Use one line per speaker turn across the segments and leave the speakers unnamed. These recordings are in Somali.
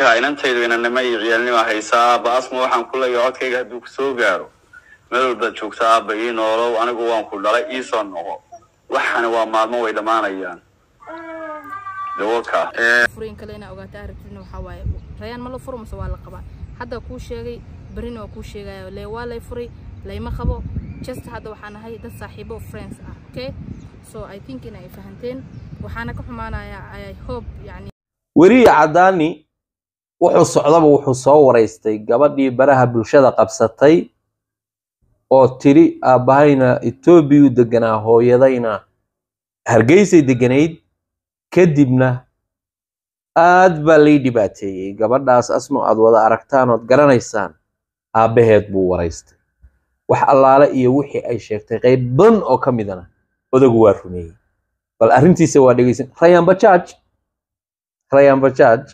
marka inantaydu inanimo iyo ciyaalnima haysaa aabba asma waxaan ku leeyahay codkayga hadduu kusoo gaaro meel walbaad joogta aabba ii noolow anigu waan ku dhalay iisoo noqo waxana waa maalmo way dhammaanayaan dawaka
furiin kale inaa ogaata aragtidna waxaa waaye rayaan ma la furo mase waa la qabaa hadda kuu sheegay berrina waa kuu sheegaya lee waa lay furay layma qabo just hadda waxaan ahay dad saaxiibo friends ah okay so i think in ay fahanteen waxaana ka xumaanayaa i hope yani
weriye caddaani wuxuu socdaba wuxuu soo waraystay gabadhii baraha bulshada qabsatay oo tiri aabbahayna etoobiyuu deganaa hooyadayna hargeysay deganayd kadibna aad baa lay dhibaateeyey gabadhaas asmo aad wada aragtaan ood garanaysaan aabbaheed buu waraystay wax allaale iyo wixii ay sheegtay qayb badan oo ka midana odagu waa rumeeyey bal arrintiisa waa dhegeysan rayaan bajaaj rayaan bajaaj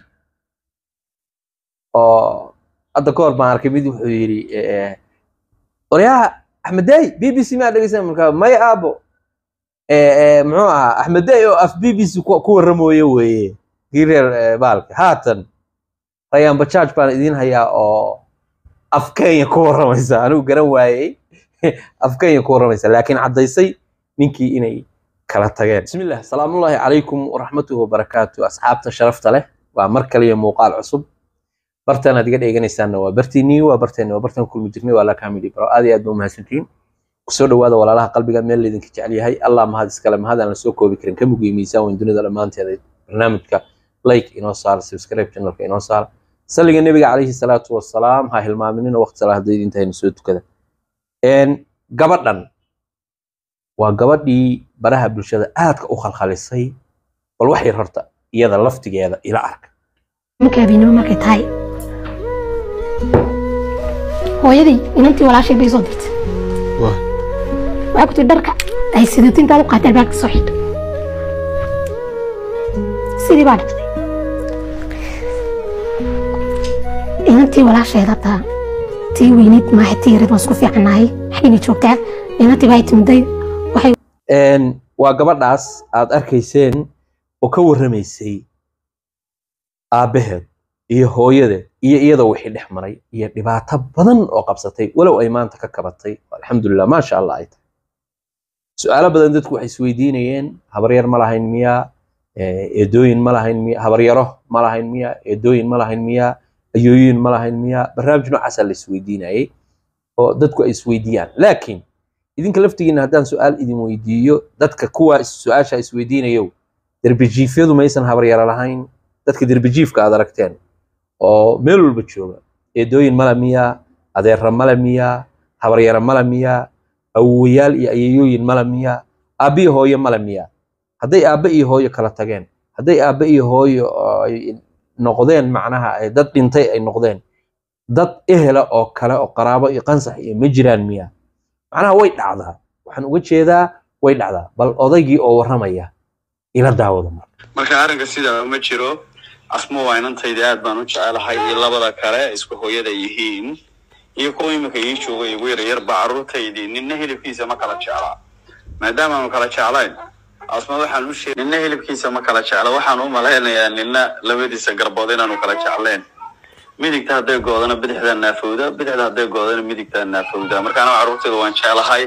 oo hadda ka hor baan arkay mid wuxuu yidhi oryaha axmeday b b c maa dhegeysan markaa may aabo muxuu ahaa axmeday oo af b b c ku warramooye weeye kii reer baalka haatan rayaan bajaaj baan idiin hayaa oo af kenya ku warramaysa anigu garan waayey af kenya ku warramaysa laakiin caddaysay ninkii inay kala tageen bismillah salaamullaahi calaykum waraxmatuhu wabarakaatu asxaabta sharafta leh waa mar kaliya muuqaal cusub bartan aad iga dheeganaysaanna waa bartiinii waa barteeni waa bartan kulmi jirnay waa lakamidi baro aad iyo aad ba umahadsantihiin kusoo dhawaada walaalaha qalbiga meel laydinka jecel yahay allah mahad iskale mahad aan la soo koobi karin ka mugiyo miisaan weyn dunida dhammaanteeda barnaamijka like inoo saara subscribe channelka inoo saara salliga nebiga calayhi salaatu wasalaam ha hilmaaminina waqti salaadayd intaynu soo tukada gabadhan waa gabadhii baraha bulshada aadka u khalkhalisay bal wax yar horta iyada laftigeeda ila arka
marka habeenimo markay tahay hooyadii inantii walaashay bay soo dirtay waxay ku tiri dharka ay sidato intaad u qaatay albaabka soo xidho sidii baa dhigtay inantii walaasheeda taa tii weyneyd maaha tii yareed waan isku fiicannahay xaggayna joogtaa inantii baa timiday waxay
waa gabadhaas aad arkayseen oo ka warramaysay aabbaheed iyo hooyadeed iyo iyada wixii dhex maray iyo dhibaato badan oo qabsatay walow ay maanta ka kabatay alxamdulilah maasha allah ay tahay su-aalo badan dadku waxay isweydiinayeen habaryar ma lahayn miyaa eedooyin ma lahayn miya habaryaro ma lahayn miyaa eedooyin ma lahayn miyaa ayooyin ma lahayn miyaa barnaamij noocaasaa la isweydiinayay oo dadku ay isweydiiyaan laakiin idinka laftigiina haddaan su-aal idin weydiiyo dadka kuwa su-aasha isweydiinayow derbijiifyadu maysan habaryaro lahayn dadka derbijiifka aad aragteen oo meel walba jooga eedooyin male miyaa adeerra male miyaa habaryaro male miyaa awowayaal iyo ayayooyin male miyaa aabba iyo hooyo male miyaa hadday aabba iyo hooyo kala tageen hadday aabba iyo hooyo ay noqdeen macnaha dad dhintay ay noqdeen dad ehela oo kale oo qaraabo iyo qansax iyo ma jiraan miyaa macnaha way dhacdaa waxaan uga jeedaa way dhacdaa bal odaygii oo warramaya ila daawada marka
marka arrinka sidaa uma jiro asmo waa inantayda aad baan u jecelahay iyo labada kale isku hooyada yihiin iyo kuwa iminka ii jooga igu yaryarba carruurtaydii ninna hilibkiisa ma kala jeclaa maadaama aanu kala jeclayn asma waxaan u sheeg ninna hilibkiisa ma kala jecla waxaan u malaynayaa ninna labadiisa garbood inaanu kala jecleen midigta hadday goodana bidixdaa naafowda bidixda hadday goodana midigtaa naafowda marka aniga carruurtayda waan jeclahay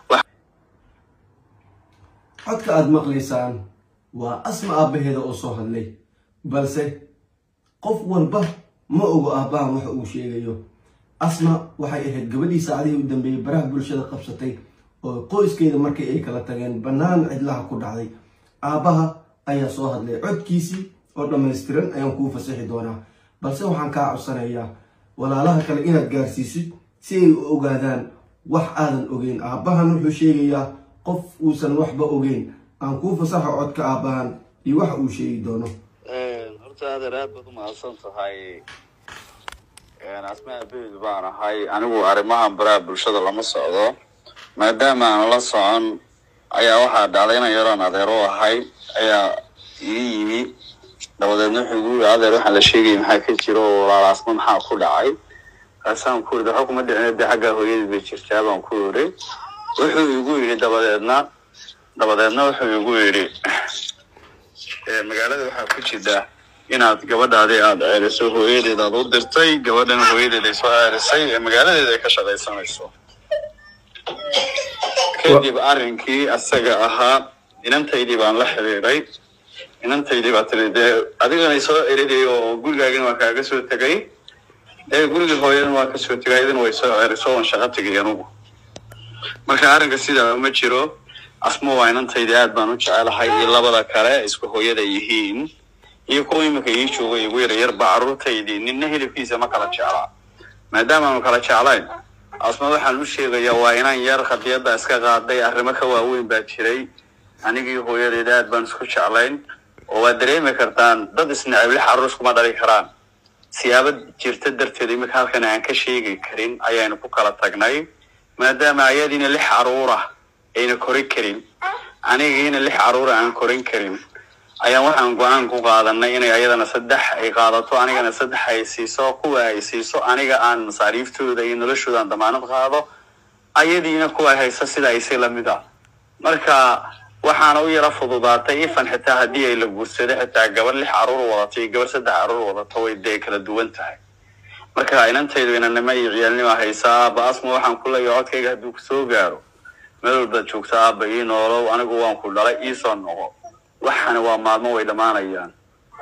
codka aada maqlaysaan waa asma aabbaheeda oo soo hadlay balse qof walba ma ogo aabbahan waxa uu sheegayo asma waxay ahayd gabadhii saacadihii u dambeeyey baraha bulshada qabsatay oo qoyskeeda markii ay kala tageen bannaan cidlaha ku dhacday aabbaha ayaa soo hadlay codkiisii oo dhammaystiran ayaan kuu fasaxi doonaa balse waxaan kaa codsanayaa walaalaha kale inaad gaarsiisid si ay u ogaadaan wax aadan ogeyn aabbahan wuxuu sheegayaa qof uusan waxba ogeyn aan kuu fasaxo codka aabbahan iyo waxa uu sheegi doono
horta adeer aad baad u mahadsan tahay asma abeed baan ahay anigu arrimahan baraha bulshada lama socdo maadaama aan la socon ayaa waxaa dhacday inan yaroon adeer u ahay ayaa ii yimi dabadeedna wuxuu igu yiri adeer waxaan la sheegayay maxaa ka jira oo walaal asma maxaa ku dhacay kaasaan ku yidhi waxa kuma dhicin dee xaggaa hooyadii bay jirtaa baan ku yidhi wuxuu igu yidhi dabadeedna dabadeedna wuxuu igu yidhi magaalada waxaa ku jira inaad gabadhaadii aad ceeriso hooyadeed aad u dirtay gabadhan hooyadeed ay soo ceerisay ee magaaladeeda ay ka shaqaysanayso kadib arrinkii asaga ahaa inantaydii baan la xiriiray inantaydii baa tiri dee adigana soo eriday oo gurigaagana waa kaaga soo tegay ee gurigii hooyadana waa kasoo tegay ayadana way soo ceeriso oon shaqo tegay anugu marka arrinka sidaa uma jiro asmo waa inantaydii aad baan u jecelahay iyo labada kale isku hooyada yihiin iyo kuwa iminka ii jooga igu yara yarba carruurtaydii ninna hilibkiisa ma kala jeclaa maadaama aanu kala jeclayn asma waxaan u sheegayaa waa inaan yar khadiyadda iska qaaday arrimo ka waaweyn baa jiray anigii hooyadeeda aad baan isku jeclayn oo waad dareemi kartaan dad isnacib lix carruur iskuma dhali karaan siyaabo jirta darteed iminka halkan aan ka sheegi karin ayaanu ku kala tagnay maadaama ayadiina lix carruura ayna korin karin anigiina lix carruura aan korin karin ayaan waxaan go-aan ku qaadanay inay ayadana saddex ay qaadato anigana saddex ay siiso kuwa ay siiso aniga aan masaariiftooda iyo noloshooda aan damaanad qaado ayadiina kuwa haysa sida aysi lamid ah marka waxaana u yara fududaatay ifan xitaa haddii ay la guursado xitaa gabar lix carruur wadato iyo gabar saddex carruur wadato way dee kala duwan tahay marka inantaydu inanimo iyo ciyaalnima haysaa aaba asma waxaan ku leeyahay codkayga hadduu kusoo gaaro meel walbaad joogta aaba ii noolow anigu waan ku dhalay iisoo noqo waxana waa maalmo way dhammaanayaan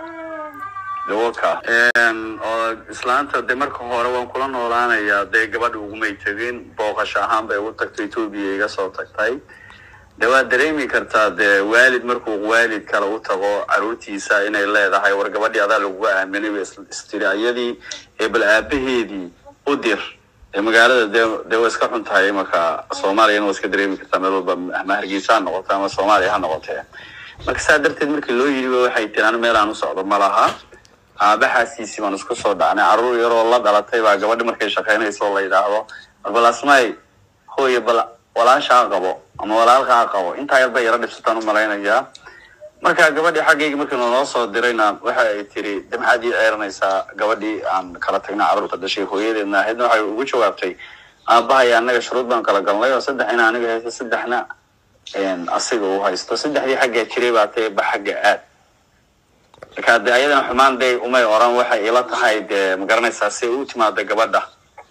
dawaka oo islaanta de marka hore waan kula noolaanayaa dee gabadha ugumay tegin booqasho ahaan bay ugu tagtay etoobiya iga soo tagtay de waad dareemi kartaa dee waalid markuu waalid kale u tago caruurtiisa inay leedahay war gabadhii adaa laguga aaminay bay istiri ayadii ee bal aabaheedii u dir ee magaalada dee dee way iska xun tahay marka soomaaliyana waa iska dareemi kartaa meel walba ama hargeysa ha noqote ama soomaaliya ha noqotee marka saa darteed markii loo yidhi waxay tiri anu meel aan u socdo ma laha aabaxaasiisii baan isku soo dhacnay carruur yaroo la dhalatay baa gabadhi markay shaqaynayso oo la yidhaahdo war bal asmay hooye bal walaashaa qabo ama walaalkaa qabo intaa yar bay yaro dhibsataan u malaynayaa marka gabadhii xaggayga markii naloo soo dirayna waxa ay tiri de maxaad ii ceeranaysaa gabadhii aan kala tagnay carruurta dhashay hooyadeedna ahaydna waxay ugu jawaabtay aabahaya annaga shuruud baan kala galnay oo saddexina aniga haysto saddexna asiga uu haysto saddexdii xaggaa jiray baa tae ba xagga aad marka de ayadana xumaan day umay oran waxay ila tahay dee magaranaysaa si u timaada gabadha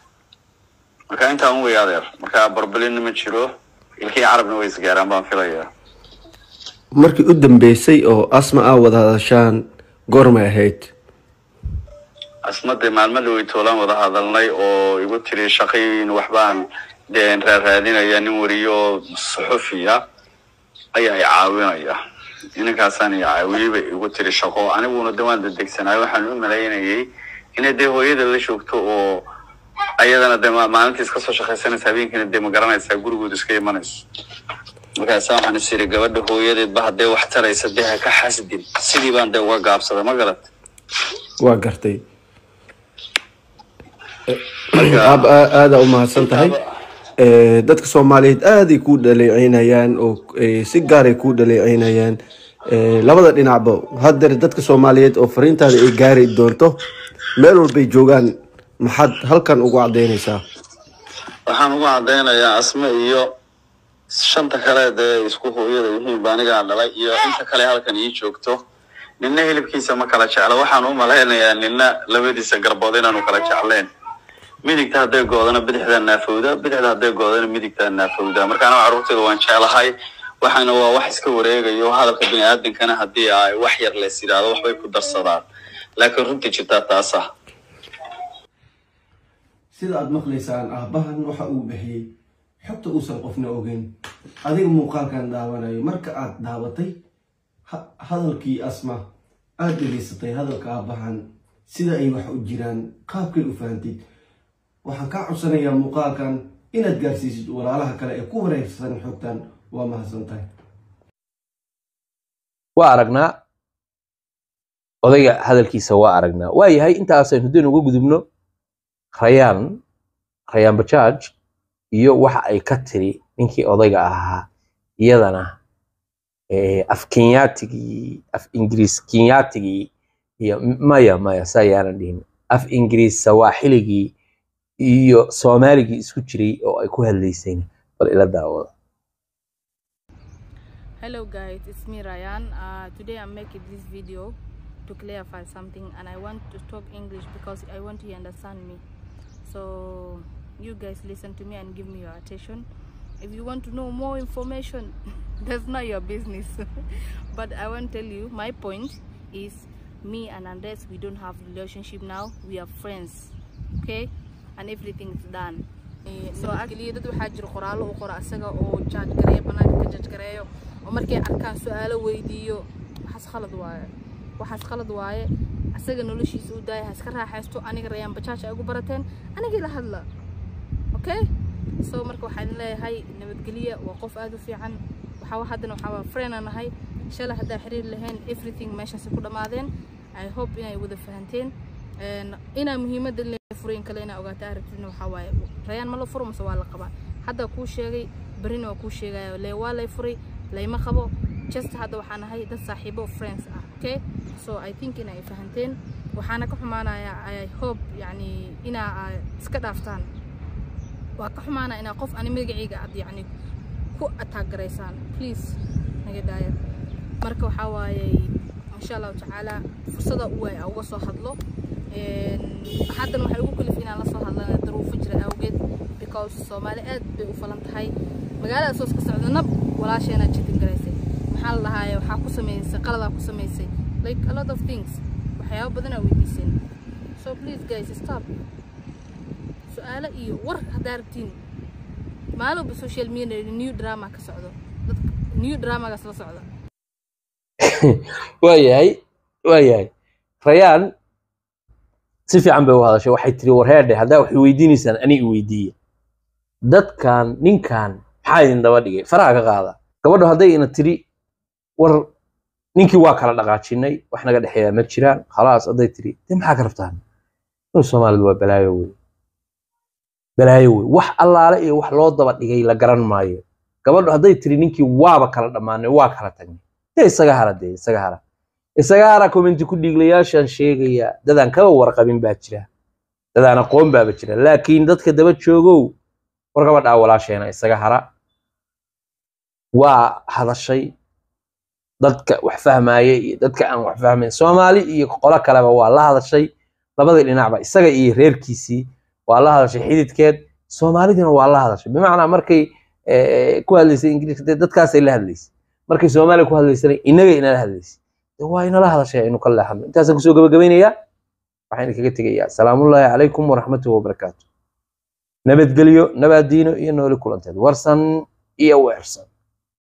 marka intaa un wey adeer marka barbalina ma jiro ilkii carabna way isgaaraan baan filayaa
markii u dambeysay oo asma aa wada hadashaan goormay ahayd
asmade maalmada way toolaan wada hadalnay oo igu tiri shaqayin waxbaan dee raaraadinaya nin wariyo oo suxufiya ayaa i caawinaya ninankaasaan i caawiyey bay igu tiri shaqo aniguna de waan dedegsanaay waxaan u malaynayay inay dee hooyada la joogto oo ayadana de maalintii iska soo shaqaysanaysa habeenkiina dee ma garanaysaa gurigooda iska imanayso markaasa waxaan is iri gabadha hooyadeedba haddee wax taraysa dee ha ka xasdin sidii baan dee uga gaabsaday ma garat
waa gartay aab aadaa u mahadsan tahay dadka soomaaliyeed aaday kuu dhaleeceynayaan oo si gaaray kuu dhaleeceynayaan labada dhinacba hadeer dadka soomaaliyeed oo fariintaada ay gaari doonto meel walbay joogaan maxaad halkan ugu cadaynaysaa
waxaan ugu cadaynayaa asme iyo shanta kale dee isku hooyada yihiin ba anigaa dhalay iyo inta kale halkan ii joogto ninna hilibkiisa ma kala jeclo waxaan u malaynayaa ninna labadiisa garbood inaanu kala jecleen midigta hadday goodana bidixdaa naafowda bidixda hadday goodana midigtaa naafowda markaana carruurteeda waan jeclahay waxaana waa wax iska wareegayo hadalka bini aadankana haddii ay wax yar lees yidhaahdo waxbay ku darsadaan laakiin runtii jirtaa taasa
sida aada maqlaysaan aabbahan waxa uu bixiyey xogta uusan qofna ogeyn adiga muuqaalkan daawanayo marka aad daabatay hadalkii asma aada dhegaysatay hadalka aabbahan sida ay wax u jiraan qaabkay u fahantid waxaan kaa codsanayaa muuqaalkan inaad gaarsiisid walaalaha kale ee ku wareegsan xogtan waa mahadsan tahay
waa aragnaa odayga hadalkiisa waa aragnaa waa yahay intaasaynu haddaynu uga gudubno rayaan rayaan bajaaj iyo waxa ay ka tiri ninkii odayga ahaa iyadana af kenyaatigii af ingiriis kenyaatigii iyo maya maya saa yaanan dhihin af ingiriis sawaaxiligii iyo soomaaligii isku jiray oo ay ku hadlaysayna bal ila daawada
hello guys it's me ryan uh, today i'm making this video to clarify something and I want to talk English because I want you to understand me. So you guys listen to me and give me your attention. If you want to know more information, that's not your business. but I want to tell you my point is me and Andres we don't have relationship now. We are friends. Okay? And everything is done. Eh, so actually dad waxaa jira qoraallo uu qoro asaga oo jaaj gareeyo banaanka ka jaaj gareeyo oo markay arkaan su-aalo weydiiyo waxaas khalad waaye waxaas khalad waaye asaga noloshiisa u daaya ha iska raaxaysto aniga rayaan bajaaj ay ugu barateen anigii la hadla okay so marka waxaan leeyahay nabadgelya waa qof aad u fiican waxaa haddana waxaa friend aan nahay shalay haddaa xiriir lahayn everything meeshaasi ku dhammaadeen i hope inay wada fahanteen Een, inaa muhiimadda le furayn kale inaa ogaata aragtidna waxaa waaye rayaan ma la furo mase waa la qabaa hadda kuu sheegay berrina waa kuu sheegaya lee waa lay furay layma qabo just hadda waxaan ahay dad saaxiibo friends ah okay so i think inay fahanteen waxaana ka xumaanayaa i hope yacni inaa aa iska dhaaftaan waa ka xumaanaa inaa qof ani magacayga aad yacni ku attack garaysaan please naga daaya marka waxaa waaye insha allahu tacaala fursada u waay uga soo hadlo Een, haddana waxay ugu kalif inaan la soo hadlana daruufo jira awgeed because soomaali aad bay u falan tahay magaalada soos ka socda nab walaasheenaa jitin garaysay maxaa la dhahaaye waxaa ku samaysay qaladaa ku samaysay like a lot of things waxyaabo badanaa weydiiseen so please guys stop su-aalo iyo war haddaa rabtiin maalowba social media new drama ka socdo dadka new dramagaas la socda
waayahay waayahay rayaan si fiican bay u hadashay waxay tiri war heerdhe haddaa waxay weydiinaysaan ani i weydiiya dadkan ninkan maxaa idin daba dhigay faraha ka qaada gabadhu hadday ina tiri war ninkii waa kala dhaqaajinay wax naga dhexeeya ma jiraan khalaas hadday tiri de maxaa ka rabtaan dul soomaalidu waa balaayo wey balaayo wey wax allaale iyo wax loo daba dhigay la garan maayo gabadhu hadday tiri ninkii waaba kala dhammaanay waa kala tagnay dee isaga hara dee isaga hara isaga hara commenti ku dhiiglayaashaan sheegaya dadaan kaba warqabin baa jira dadaan aqoon baaba jira laakiin dadka daba joogow war gabadhaa walaasheena isaga hara waa hadashay dadka wax fahmaya iyo dadka aan wax fahmayn soomaali iyo qolo kaleba waa la hadashay labada dhinacba isaga iyo reerkiisii waa la hadashay xididkeed soomaalidina waa la hadashay bimacnaa markay eh, ku hadlaysay ingiriiska dee dadkaasay la hadlaysay markay soomaaliya ku hadlaysana inaga inala hadlaysay de waa inala hadashay aynu ka leexano intaasaan kusoo gabagabaynayaa waxaan idinkaga tegayaa salaamullaahi calaykum waraxmatuhi wabarakaatu nabadgelyo nabaadiino iyo nooli kulanteed warsan iyo weersan